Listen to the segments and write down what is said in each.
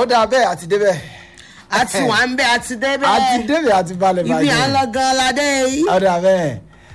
ó dáa bẹ́ẹ̀ àti débẹ̀ àti wà ń bẹ àti débẹ̀ àti débẹ̀ àti balẹ̀ ibi à ń lọ gan ládé yìí. ó dáa bẹ́ẹ̀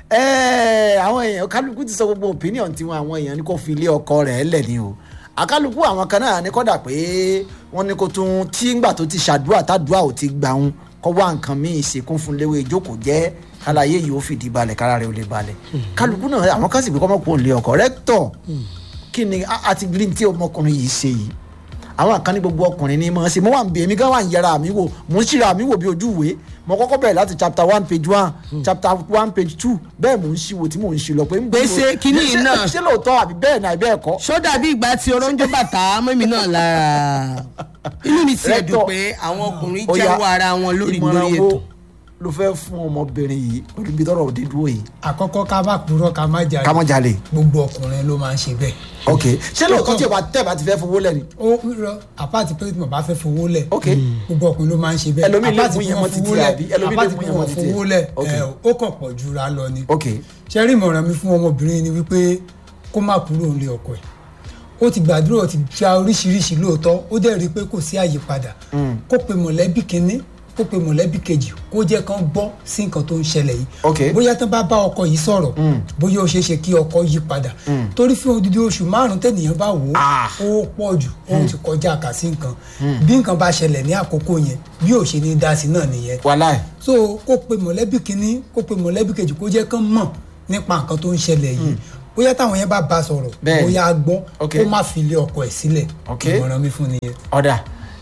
ẹ̀ẹ́ àwọn èèyàn kálukú ti sọ gbogbo opinion tiwọn àwọn èèyàn ní kò fi ilé ọkọ rẹ̀ lẹ̀ ni o àkálukú àwọn kan náà ní kọ́dà pé wọ́n ní kó tún tí ńgbà tó ti ṣàdúrà tàdúrà ò ti gbà ń kọ́ wá nǹkan míì ṣèkún fún léwé ìjókòó jẹ́ kálàyé yìí ó fìdí balẹ̀ kára rẹ̀ ó lè balẹ̀ kálukú náà àwọn kan sì bí kọ́mọ́pọ̀ ń lé ọkọ rẹ́tọ̀ kí ni a- a ti green tí ọmọkùnrin yìí ṣe yìí àwọn kan ní gbogbo ọkùnrin ní mọ̀ ṣe mo wà ń bẹ èmi gan wà ń yẹra mi wò mo ń ṣíra mi wò bí ojú ìwé mo kọ́kọ́ bẹ̀rẹ̀ láti chapter one page one chapter one page two bẹ́ẹ̀ mo ń ṣíwò tí mo ń ṣí lọ pé. Pé ṣé kinní yìí ṣé- náà- ṣé lóòótọ́ àbí bẹ́ẹ̀ náà bẹ́ẹ̀ kọ́. ṣó dàbí ìgbà tí oróńjó bàtà mọ́mí náà lára inú mi ti ẹ̀dùn Rẹ́tọ̀. pé àwọn ọkùnrin Ó yá, jẹ́wọ́ ara wọn lórí ìmọ̀ràn lórí wo ètò. ló fẹ́ fún ọmọbìnrin yìí pẹ̀lú ibi tọ́rọ̀ òde dúró yìí àkọ́kọ́ ká má purọ́ ká má jalè ká mọ́ jalè gbogbo ọkùnrin ló máa ń ṣe bẹ́ẹ̀. ok ṣé lóòótọ́ tí o bá tẹ̀ bá ti fẹ́ fowó lẹ́ni. ó rọ àpáàtì pé tí mo bá fẹ́ fowó lẹ̀ ok gbogbo ọkùnrin ló máa ń ṣe bẹ́ẹ̀ Ẹlòmíì lè Àpáàtì mú pé yẹn wọ́n mọ́ títí fowó lẹ̀, àbí? Ẹlòmíì lè àpáàtì mú pé yẹn mọ́ wọ́n títí. fowó lẹ̀ Ok. ẹ̀, ó kàn pọ̀ jura lọ ni. ok ṣe rí ìmọ̀ràn mi fún ọmọbìnrin ni wípé kó má kúrò nílé ọkọ ẹ̀ ó ti gbàdúrà ó ti gba oríṣiríṣi lóòótọ́ ó dẹ̀ rí i pé kò sí àyípadà kó pe mọ̀lẹ́bí kínní kó pe mọ̀lẹ́bí kejì kó jẹ́ kán gbọ́ sí nǹkan tó ń ṣẹlẹ̀ yìí Ok. bóyá tán bá bá ọkọ yìí sọ̀rọ̀ bóyá ó ṣeé ṣe kí ọkọ yí padà torí fún odidi oṣù márùn tẹ́nìyàn bá wò ó Ah. ó pọ̀ jù ó ti kọjá àkàsí nǹkan bí nǹkan bá ṣẹlẹ̀ ní àkókò yẹn bí ò ṣe ní dá sí náà nìyẹn wàláì so kó pe mọ̀lẹ́bí kínní kó pe mọ̀lẹ́bí kejì kó jẹ́ kán mọ̀ nípa nǹkan tó ń ṣẹlẹ̀ yìí bóyá táwọn yẹn bá ba sọ̀rọ̀ Bẹ́ẹ̀ni. bóyá a gbọ́ Ok. kó má fi ilé ọkọ ẹ̀ sílẹ̀ Ok. ìmọ̀ràn mi fún nìyẹn. ọ̀dà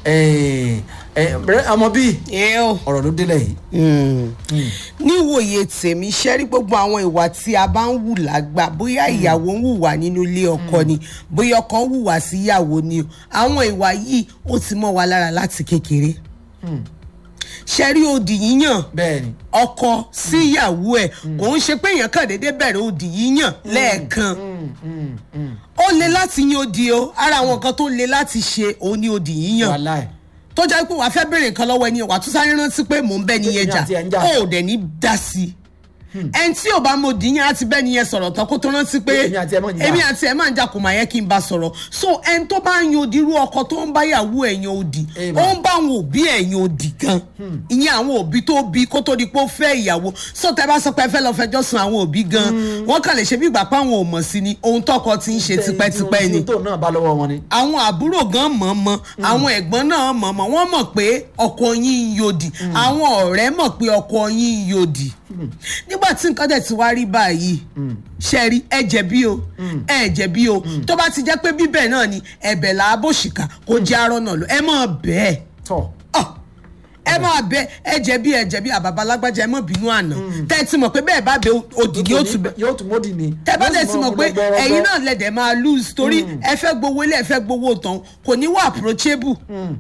ẹ̀ ẹ̀ ọmọ bíi ẹ o ọ̀rọ̀ ló délẹ̀ yìí níwòye tèmi ṣẹ́rí gbogbo àwọn ìwà tí a bá ń wù lágbà bóyá ìyàwó ń hùwà nínú ilé ọkọ ni bóyá ọkọ ń hùwà sí ìyàwó ni o àwọn ìwà yìí ó ti mọ́ wa lára láti kékeré ṣẹ́rí òdì yíyàn bẹ́ẹ̀ ni ọkọ sí ìyàwó ẹ̀ kò ń ṣe pé èèyàn kàn déédéé bẹ̀rẹ̀ òdì yíyàn lẹ́ẹ̀kan ó le láti yan òdì o ara àwọn nǹkan tó le láti ṣe òun ni òdì yíyàn wàláì tó jẹ́ pé wàá fẹ́ béèrè nǹkan lọ́wọ́ ẹni wàá tún sáré rántí pé mò ń bẹ́ niyẹn Èmi jà àti ẹ̀ ń jà. ó dẹ̀ ní dá sí i ẹni tí ò bá mọ òdì yẹn á ti bẹ́ niyẹn sọ̀rọ̀ tán kó tó rántí pé Èmi àti ẹ̀ máa ń jà. èmi àti ẹ̀ máa ń jà kò máa yẹ kí n bá sọ̀rọ̀ so ẹni tó bá ń yan òdì irú ọkọ tó ń bá yàwó ẹ̀ yan òdì Èèmọ̀. ó ń bá àwọn òbí ẹ̀ yan òdì gan ìyẹn àwọn òbí tó bí kó tó di pé ó fẹ́ ìyàwó so tẹ́ bá sọ pé ẹ fẹ́ lọ fẹjọ́ sùn àwọn òbí gan wọ́n kàn lè ṣe bí ìgbà pé àwọn ò mọ̀ sí ni ohun tọkọ ti ń ṣe tipẹ́tipẹ́ ni tó náà bá lọ́wọ́ wọn ni. àwọn àbúrò gan mọ̀ mọ̀ àwọn ẹ̀gbọ́n náà mọ̀ mọ̀ wọ́n mọ̀ pé ọkọ yín ń yòdì àwọn ọ̀rẹ́ mọ̀ pé ọkọ yín ń yòdì nígbà tí nǹkan dẹ̀ ti wá rí báyìí ṣe rí ẹ jẹ̀bi o ẹ jẹ̀bi o tó bá ti jẹ́ pé bíbẹ̀ náà ni ẹ̀bẹ̀ là á bòṣìkà kó jẹ́ arọ́ náà lọ ẹ mọ̀ bẹ́ẹ̀ tọ́ ọ ẹ máa bẹ ẹ jẹ̀bi ẹ jẹ̀bi àbàbà lágbájá ẹ mọ̀ bínú àná tẹ́ ẹ ti mọ̀ pé bẹ́ẹ̀ bá bẹ òdìdí ó tún bẹ yóò tún mọ́dì ni. tẹ bá Yóò dẹ̀ sì ti mọ̀ mú pé gbọgbọrọgbọ. ẹ̀yin náà lẹ̀dẹ̀ máa lose torí ẹ fẹ́ gbowó ilé ẹ fẹ́ gbowó tán kò ní wà approachable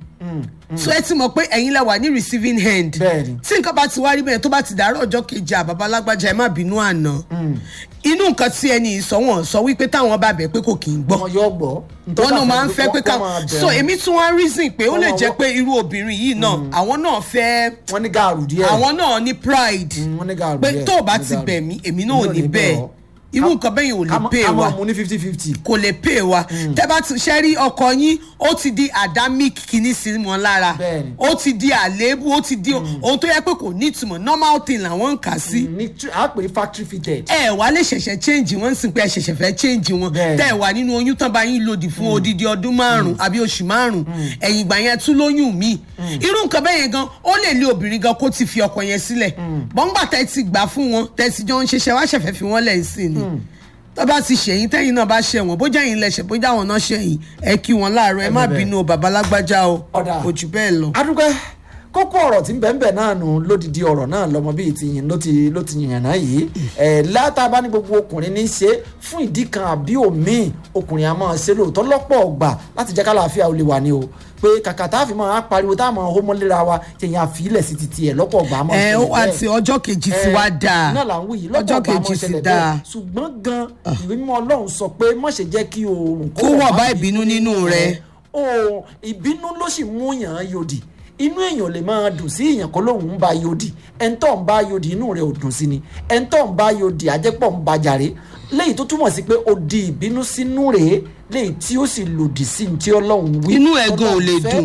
so ẹ ti mọ̀ pé ẹ̀yin lẹ wà ní receiving hand Bẹ́ẹ̀ni. tí nǹkan bá ti wá rí bẹ́ẹ̀ tó bá ti dàárọ̀ ọjọ́ kejì àbàbà lágbájá ẹ má bínú àná inú nǹkan tí ẹni sọ wọn sọ wípé táwọn bá bẹ̀ pé kò kì í gbọ́ wọn yóò gbọ́. wọn náà máa ń fẹ́ pé ká so èmi tún wá reason pé ó lè Wọ́n- jẹ́ pé irú obìnrin yìí náà àwọn náà fẹ́ wọ́n ní gàrú díẹ̀. àwọn náà ní pride Mm, wọ́n ní gàrú pé díẹ̀, tó o bá wọ́n ní ti gàrú. bẹ̀ mí èmi náà ò Èmi ní bẹ́ẹ̀ ọ́. irú Ká- nǹkan bẹ́ẹ̀ yẹn ò ká lè má- pè ká wá máa mú ní fifty fifty. kò lè pè wá tẹ́ bá ti ṣe rí ọkọ yín ó ti di adamic kìíní sí wọn lára Bẹ́ẹ̀ni. ó ti di àléébù ó ti di ohun tó yẹ pé kò ní ìtumọ̀ normal thing làwọn ń kà sí ní tr- a pè é factory fitted. ẹ wá lè ṣẹ̀ṣẹ̀ change wọn sì pé ẹ ṣẹ̀ṣẹ̀ fẹ́ change wọn Bẹ́ẹ̀ni. tẹ́ ẹ wà nínú oyún tán bá yín lòdì fún odidi ọdún márùn àbí oṣù márùn ẹ̀yìn ìgbà yẹn tún lóyún míì irú nǹkan bẹ́ẹ̀ yẹn gan ó lè lé obìnrin gan kó ti fi ọkọ yẹn sílẹ̀ bọ́ngbà tẹ́ ti gbà fún wọn tẹ́ ti jọ ń ṣiṣẹ́ wá ṣẹ̀fẹ̀ fi wọ́n lẹ̀ sí ni tó bá ti ṣẹ̀yìn tẹ́yìn náà bá ṣẹ̀ wọ́n bójá yín lẹ̀ṣẹ̀ bójá àwọn náà ṣẹ̀yìn ẹ kí wọn láàárọ̀ ẹ má bẹ́ẹ̀. bínú o bàbá lágbájá o Ọ̀dà. kò jù bẹ́ẹ̀ lọ. adúgbẹ́ kókó ọ̀rọ̀ tí ń bẹ̀ ń bẹ̀ náà nù lódìdí ọ̀rọ̀ náà lọ́mọ bíi ti yìn ló ti ló ti yìnyín náà yìí ẹ̀ látàbá ní gbogbo ọkùnrin ní í ṣe fún ìdí kan àbí òmíì ọkùnrin a máa ṣe lóòótọ́ lọ́pọ̀ ọgbà láti jẹ́ kálàáfíà ó lè wà ní o pé kàkà tá a fi máa pariwo tá a máa hómọ́ léra wa tẹ̀yìn àfilẹ̀ sí ti tiẹ̀ lọ́pọ̀ ọgbà a máa ẹ ṣẹlẹ̀ ó bẹ́ẹ̀. àti ọjọ́ kejì ti Eh, wá dáa náà là ń wí yìí lọ́pọ̀ ọjọ́ ọgbà a máa kejì ti ṣẹlẹ̀ dáa bẹ́ẹ̀ ṣùgbọ́n gan ìwé mímọ́ ọlọ́run sọ pé má ṣe jẹ́ kí oòrùn Kó wọ̀ bá ìbínú nínú rẹ. oòrùn ìbínú ló sì mú yàn án yòdì inú èèyàn lè máa dùn sí èèyàn kó lóun ń ba yòdì ẹ̀ńtọ́ ń bá yòdì inú rẹ̀ ò dùn sí ni ẹ̀ńtọ́ ń bá yòdì àjẹpọ̀ ń ba jàre léyìí tó túmọ̀ sí pé ó di ìbínú sínú rẹ̀ léyìí tí ó sì lòdì sí ní tí ọlọ́run wí Inú ẹ̀ gan ò lè Ọlọ́run fẹ́. dùn.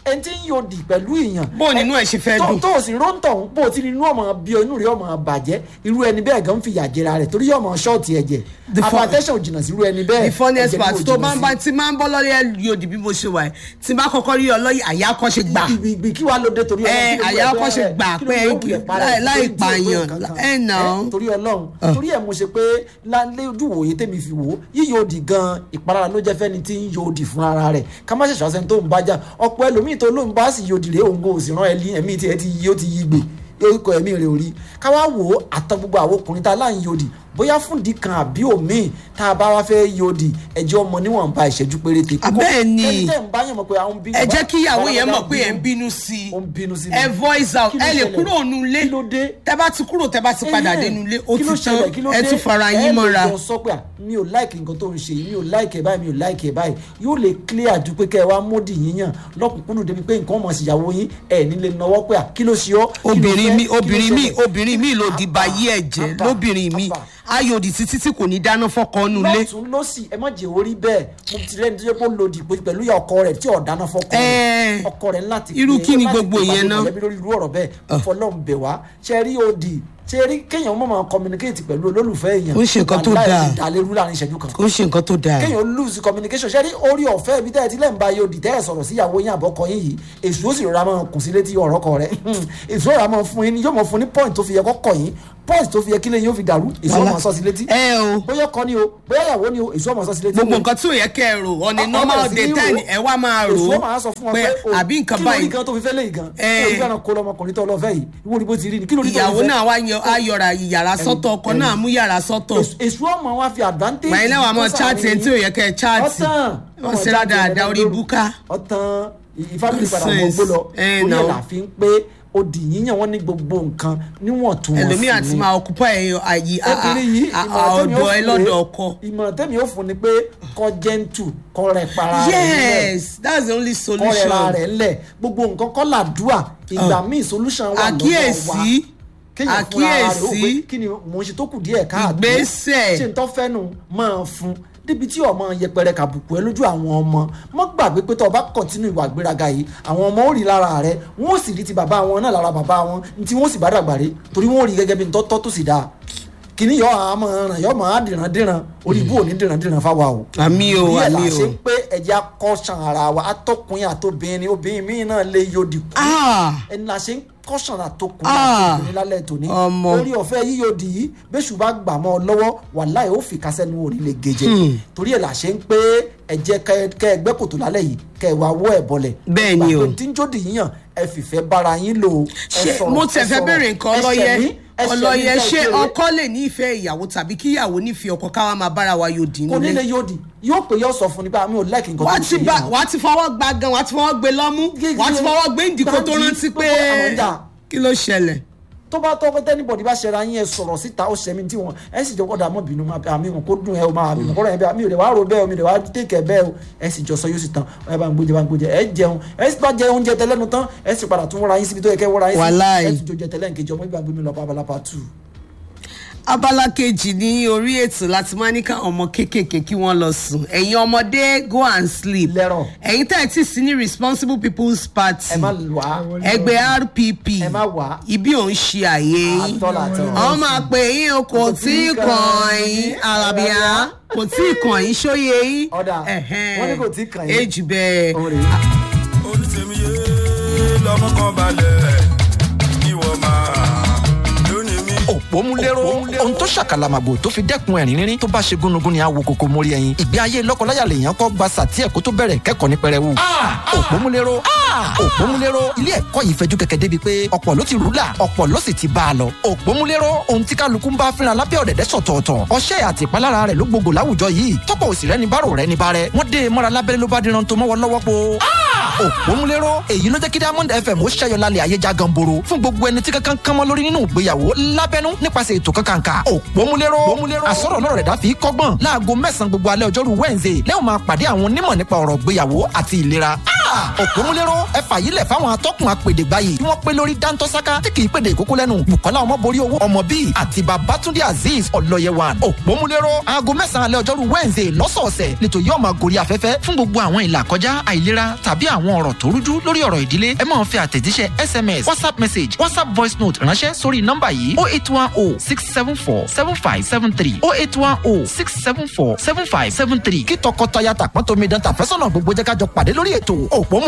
ẹni tí ń yòdì pẹ̀lú ìyàn bó o nínú ẹ̀ ṣe fẹ́ tó dùn. tó o sì róńtọ̀ ń bó o ti ní inú ọmọ bí inú rẹ̀ ọmọ bàjẹ́ irú ẹni bẹ́ẹ̀ gan fìyà jẹra rẹ̀ torí ọmọ ṣọ́ọ̀tì ẹ̀jẹ̀ The fun- apatẹ́sán ò jìnnà sí irú ẹni bẹ́ẹ̀ the funniest ẹ̀jẹ̀ ni part kò tó jìnnà bá ń sí. bá tí máa ń bọ́ lọ́rí ẹ̀ yòdì bí mo ṣe wà ẹ̀ tí bá kọ́kọ́ rí ọlọ́yìn àyà kọ́ ṣe gbà Ibi- ibi kí wàá lóde torí Ẹ, Ọlọ́run, kí ló àyà wù ẹ́ ọkọ ṣe bẹ́ẹ̀? gbà Kí ló pé wù ẹ́ para ẹ̀? láì Torí tí ò gbé pààyàn, nǹkan kan. ẹ nà ó. Ẹ, torí Ọlọ́run torí ẹ̀ mo ṣe pé lálẹ́ ojú wòye tèmi fi wò ó yíyọ òdì gan ìpalára ló jẹ́ fẹ́ni tí ń yọ òdì fún ara rẹ̀ ká má ṣẹ̀ṣọ́ sẹ́ni tó ń bájà ọ̀pọ̀ ẹlòmíì tó ló ń bá sì yọ òdì rẹ̀ òun kò sì rán ẹlí ẹ̀mí tí ẹ ti yí ó ti yí gbè orúkọ ẹ̀mí rẹ̀ ò rí ká wá wò ó àtọ gbogbo àwọn ọkùnrin tá a láǹ yọ òdì bóyá fúndì kan àbí òmíì tá a bá wá fẹ́ yọ òdì ẹjọ́ ọmọ níwọ̀nba ìṣẹ́jú péréte. Bẹ́ẹ̀ ni. kẹ́ni tẹ́ ń bá yàn mọ̀ pé àwọn bí ẹ jẹ́ kí ìyàwó yẹn mọ̀ pé ẹ̀ ń bínú sí ó ń bínú sí i ẹ voice out Kí ló ẹ lè ṣẹlẹ̀? kúrò nínú ilé Kí ló dé? tẹ bá ti kúrò tẹ bá ti padà Ẹhẹ́n. dénú ilé ó Kí ló ti tán ṣẹlẹ̀? Kí ló ẹ dé? tún fara Ẹ yín mọ́ra lè jọ sọ pé à, mi ò láìkì nǹkan tó ń ṣe yìí mi ò láìkì ẹ̀ báyìí mi ò láìkì ẹ̀ báyìí yóò lè clear ju pé kẹ́ ẹ wá módì yín yàn lọ́kùnkúndùn débi pé nǹkan ọmọ ṣìyàwó yín ẹ̀ nílé náwó pé à kí ló ṣe ọ́ kí ló obìnrin fẹ́? mi Kí ló obìnrin mi ṣẹlẹ̀? obìnrin mi lòdì Àbà, báyé ẹ̀jẹ̀ àbà, lóbìnrin mi àbà. ayòdì títí tí kò ní dáná fọ́kọ nù ilé lọ́tún lọ́sì ẹ má jẹ́ orí bẹ́ẹ̀ mo ti rẹ́ni tó yẹ kó lòdì pé pẹ̀lú ìyá ọkọ rẹ̀ tí ọ̀dáná fọkọ Ẹ́ẹ̀. rẹ̀ ọkọ rẹ̀ láti Irú pé- kí ni láti gbogbo pé ìyẹn ìpàdé náà? mọ̀lẹ́bí lórí irú ọ̀rọ̀ bẹ́ẹ̀ fọlọ́n bẹ̀ wá ṣe rí òdì ṣe rí kéèyàn mọ̀ máa communicate pẹ̀lú olólùfẹ́ èèyàn Ó ṣe nǹkan tó wàláhì dáa. ìdálérú láàrin ìṣẹ́jú kan kò ń ṣe nǹkan tó dáa kéèyàn lose communication ṣe rí orí ọ̀fẹ́ ibi tẹ́ ẹ ti lẹ́ ń ba yóò dì tẹ́ ẹ sọ̀rọ̀ sí ìyàwó yín àbọ̀kọ yín yìí èṣù ó sì rọra máa kùn sí létí ọ̀rọ̀ kọ rẹ̀ èṣù ó rọra máa fún yín yóò máa fún ní point tó fi yẹ kọ́kọ̀ yín point tó fi yẹ kílẹ̀ yín ó fi dàrú èṣù ó máa sọ sí létí ẹ o bóyá ọkọ ni o bóyá ìyàwó ni o èṣù ó máa sọ sí létí gbogbo nǹkan tí ò yẹ kẹ́ ẹ rò ọ̀nì Ọ- normal ọ bẹ̀rẹ̀ sí day ní ten rò. ẹ wá máa rò èṣù ó ó máa sọ fún wọn pé pé o, àbí nǹkan kí ló rí báyìí gan tó fi fẹ́ léyìí gan Ẹ. kí ló rí gan kó lọmọkùnrin tó lọ fẹ́ yìí ìwọ ni bó ti rí ni kí ló rí tó ìyàwó fi fẹ́ náà wá yan ayọ̀rà yàrá sọ́tọ̀ ọkọ náà mú yàrá sọ́tọ̀ Èṣù- èṣù ọmọ wa fi advantage gbàyìn náà wà mọ́ kó chaati ẹni tí ò yẹ kẹ́ ẹ chaati ọtán wọ́n ṣe dáadáa orí búká ọtán ìfábìlì padà mọ Nonsense. gbó lọ Eh, orí no. ẹ̀ là fi ń pé odi yíyàn wọn ní gbogbo nǹkan níwọ̀ntúnwọ̀nsì ẹlòmíì àti máa ọkùpọ̀ ẹ̀yọ àyè obìnrin yìí ìmọ̀ràn tẹ́mi ó ọ̀dọ̀ ẹ fún lọ́dọ̀ rèé. ọkọ. ìmọ̀ràn tẹ́mi ó fún ni pé kọ́ jẹ́ntù kọ́ rẹ̀ para rẹ̀ nílẹ̀ yes that's the only kọ́ rẹ̀ ra solution rẹ̀ ńlẹ̀ gbogbo nǹkan kọ́ làdúà ìgbà míì solution wà lọ́wọ́ wa àkíyèsí kéèyàn fúnra rẹ̀ ó àkíyèsí pé kí ni mò ń ṣe tó kù díẹ̀ káàtó Ìgbésẹ̀. ṣe ń tọ́ fẹ́nu máa fún débi tí ọmọ yẹpẹrẹ kàbùkù ẹ lójú àwọn ọmọ mọ gbàgbé pé tó o bá kọ̀tínú ìwà gbéraga yìí àwọn ọmọ ó rí lára rẹ wọn ó sì rí ti bàbá wọn náà lára bàbá wọn ní tí wọn ó sì bá dàgbà rí torí wọn ó rí gẹ́gẹ́ bí ntọ́tọ́ tó sì dáa kìíní yọ àmọ́ ràn yọ máa dìran dìran orí ibú ò ní dìran dìran fáwa o àmì o ìyẹn là àmì ṣe o ń pé ẹ̀jẹ̀ akọ́ṣàn ara wa atọ́kùnrin àtobìnrin obìnrin míì náà lè yọdì kú ah ẹni la ṣe ń kọ́sàn àtòkùn Ah, àtòkùn lálẹ́ tòní ọmọ. lórí ọ̀fẹ́ yíyọdì yìí bẹ́sù bá gbà mọ́ ọ lọ́wọ́ wàláhì ó fi kásẹ́nu òní lè gèjè torí ẹ̀ la ṣe ń pé ẹ̀jẹ̀ kẹ́ ẹgbẹ́ kòtò lálẹ́ yìí kẹ́ ẹ wá wọ́ ẹ̀ bọ́lẹ̀ Bẹ́ẹ̀ ni o. gbàgbé tí ń jódì yíyàn ẹ fìfẹ́ bára yín lò ó, ẹ ṣe sọ̀rọ̀, mo ẹ tẹ̀ fẹ́ sọ̀rọ̀, bèrè nǹkan ẹ ọlọ́yẹ ṣẹ̀mí, ẹ ṣẹ̀mí ọlọ́yẹ tẹ́ ṣé ẹ kéré. ọkọ lè ní ìfẹ́ ìyàwó tàbí kí ìyàwó nífẹ̀ẹ́ ọkọ káwa máa bára wa yóò dín kò ní lè nílé yóò di yóò pé yóò sọ fún ni pé àmì ò láìkì nǹkan tó wàá ń ti ṣe bá yìí náà. wàá ti fọwọ́ gba gan wàá ti fọwọ́ gbé lọ́mú wàá ti fọwọ́ gbé ìdìkò tó Dájú, rántí pé gbogbo àwọn ọjà. kí ló ṣẹlẹ̀ tó bá tọ́kọ́ tẹ́nibọ̀dì bá ṣẹra yín ẹ sọ̀rọ̀ síta ó ṣẹ́mi tí wọn ẹ sì jọ kọ́dà mọ́ bínú máa àmì wọn kó dùn ẹ o máa àmì wọn kọ́dà yẹn bẹ́ẹ̀ àmì ò lè wá rò bẹ́ẹ̀ omi lè wá tẹ̀kẹ̀ bẹ́ẹ̀ o ẹ sì jọ sọ yóò sì tán ẹ bá ń gbójẹ bá ń gbójẹ ẹ jẹun ẹ sì bá jẹ oúnjẹ tẹlẹ́nu tán ẹ sì padà tún wọ́ra yín síbi tó yẹ kẹ́ wọ́ra yín sí Wàláì. ẹ sì jọ jẹ tẹlẹ́ nkejì ọmọ ìgbà gbẹmí lọ pa abala part two. abala kejì ní orí ètò láti máa ní káwọn ọmọ kéékèèké kí wọ́n lọ sùn ẹ̀yin ọmọdé go and sleep Lẹ́rọ̀. ẹ̀yin tẹ̀ tí sí ní responsible people's party ẹ má wá ẹgbẹ́ rpp ẹ má wá ibi ò ń ṣe àyè yín àtọ́lá àtọ́ àwọn máa pè yín o kò tí ì kàn yín alábíà kò tí ì kàn yín ṣóyè yín Ọ̀dà, Ẹ̀hẹ́n. wọ́n ní kò tí ì kàn yín. èjì bẹ́ẹ̀ òun rèé. olùsèmíye lọmọ kan balẹ̀ ìwọ máa lónìí mi. òpómúléró ohun tó ṣàkàlàmàgbò tó fi dẹ́kun ẹ̀rín rírín tó bá ṣe gúnugún ni àwo kòkó mórí ẹyin ìgbé ayé lọ́kọláya lèèyàn kọ́ gba sàtí ẹ̀kọ́ tó bẹ̀rẹ̀ kẹ́kọ̀ọ́ ní pẹrẹwu. òpómúléró òpómúléró ilé ẹ̀kọ́ yìí fẹjú kẹ̀kẹ́ débi pé ọ̀pọ̀ ló ti rúlà ọ̀pọ̀ ló sì ti bá a lọ. òpómúléró ohun tí kálukú ń bá fínra lábẹ́ ọ̀dẹ̀dẹ̀ sọ̀tọ̀ọ̀tọ̀ ọṣẹ́ àti ìpalára rẹ̀ ló gbogbo láwùjọ yìí tọ́pọ̀ òsì rẹ̀ ní bárò rẹ̀ ní bárẹ̀ wọ́n dé e mọ́ra lábẹ́rẹ́ ló bá diran tó mọ́wọ́ lọ́wọ́ po. òpómúléró èyí ló jẹ́ kí diamond fm ó ṣẹ́yọ lálẹ́ ayé já ganboro fún gbogbo ẹni tí kankan kánmọ́ lórí nínú ìgbéyàwó lábẹ́nú nípasẹ̀ ètò kankanka òpómúléró àsọ̀rọ̀ lọ́rọ̀ rẹ̀ dá fi kọ́gbọ́n láago mẹ́sàn-án gbogbo alẹ́ ọjọ́rú wednesday lẹ́yìn máa pàdé àwọn onímọ̀ nípa ọ̀rọ̀ ìgbéyàwó àti ìlera òpómúléró ẹ fàyílẹ̀ fáwọn atọ́kùn apèdègbà yìí tí wọ́n pé lórí dáńtọ́sáká tí kì í pèdè ìkókó lẹ́nu bukola ọmọborí owó ọmọ bíi àti babatunde azeez ọlọ́yẹwàn òpómúléró aago mẹ́sàn-án alẹ́ ọjọ́rú wednesday lọ́sọ̀ọ̀sẹ̀ lẹ́tọ̀ yóò máa gorí afẹ́fẹ́ fún gbogbo àwọn ìlà kọjá àìlera tàbí àwọn ọ̀rọ̀ tó rújú lórí ọ̀rọ̀ ìdílé ẹ máa fi àtẹ̀jíṣẹ́ sms whatsapp message whatsapp voice note ránṣẹ́ sórí nọ́mbà yìí oh eight one oh six seven four seven five seven three oh eight one oh six seven four seven five seven three kí tọkọtaya tàpọ́n tómi dán tàfẹ́sọ̀nà gbogbo jẹ́ ká jọ pàdé lórí ètò òpómú